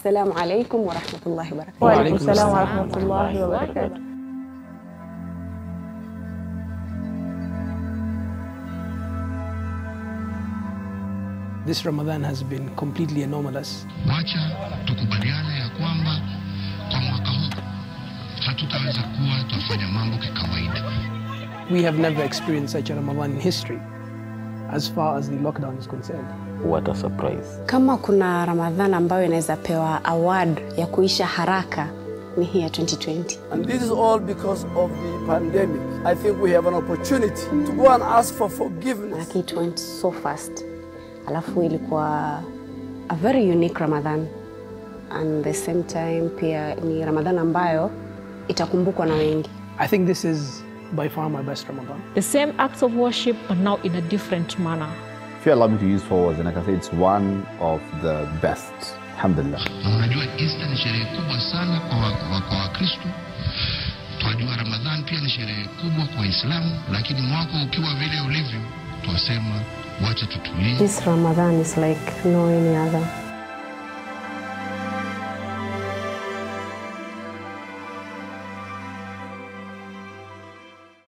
Assalamu alaikum warahmatullahi wabarakatuh. Wa Waalaikum alaikum salam wa salam. rahmatullahi wa barakatuh. This Ramadan has been completely anomalous. Wacha tukubaliane ya kwamba kwa mwaka huu hatutaweza kuwa twafanya mambo kikawaida. We have never experienced such a Ramadan in history as far as the lockdown is concerned. What a surprise. Kama kuna Ramadhan ambayo inaweza pewa award ya kuisha haraka ni hii ya 2020. And this is all because of the pandemic. I think we have an opportunity to go and ask for forgiveness. Lakini it went so fast. Alafu ilikuwa a very unique Ramadhan and the same time pia ni Ramadhan ambayo itakumbukwa na wengi. I think this is by far my best Ramadan. The same acts of worship, but now in a different manner. If you allow me to use four words, and I can say it's one of the best. Alhamdulillah. Na unajua Easter ni sherehe kubwa sana kwa wa- wa- kwa Wakristo. Twajua Ramadhan pia ni sherehe kubwa kwa Waislamu, lakini mwaka ukiwa vile ulivyo, twasema wacha tutulie. This Ramadan is like no any other.